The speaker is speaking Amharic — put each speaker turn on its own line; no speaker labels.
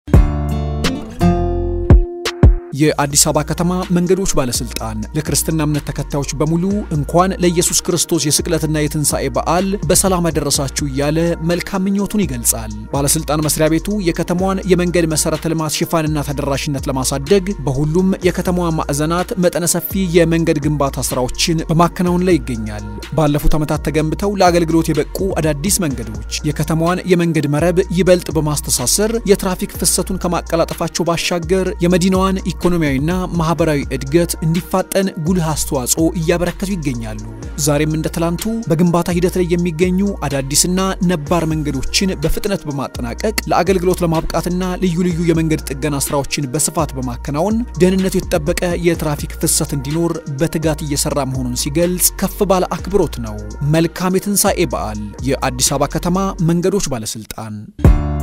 የአዲስ አበባ ከተማ መንገዶች ባለስልጣን ለክርስትና እምነት ተከታዮች በሙሉ እንኳን ለኢየሱስ ክርስቶስ የስቅለትና የትንሣኤ በዓል በሰላም አደረሳችሁ እያለ መልካም ምኞቱን ይገልጻል። ባለስልጣን መስሪያ ቤቱ የከተማዋን የመንገድ መሰረተ ልማት ሽፋንና ተደራሽነት ለማሳደግ በሁሉም የከተማዋ ማዕዘናት መጠነ ሰፊ የመንገድ ግንባታ ስራዎችን በማከናወን ላይ ይገኛል። ባለፉት ዓመታት ተገንብተው ለአገልግሎት የበቁ አዳዲስ መንገዶች የከተማዋን የመንገድ መረብ ይበልጥ በማስተሳሰር የትራፊክ ፍሰቱን ከማቀላጠፋቸው ባሻገር የመዲናዋን ኢኮኖሚያዊና ማህበራዊ እድገት እንዲፋጠን ጉልህ አስተዋጽኦ እያበረከቱ ይገኛሉ። ዛሬም እንደ ትላንቱ በግንባታ ሂደት ላይ የሚገኙ አዳዲስና ነባር መንገዶችን በፍጥነት በማጠናቀቅ ለአገልግሎት ለማብቃትና ልዩ ልዩ የመንገድ ጥገና ስራዎችን በስፋት በማከናወን ደህንነቱ የተጠበቀ የትራፊክ ፍሰት እንዲኖር በትጋት እየሰራ መሆኑን ሲገልጽ ከፍ ባለ አክብሮት ነው። መልካም የትንሣኤ በዓል! የአዲስ አበባ ከተማ መንገዶች ባለስልጣን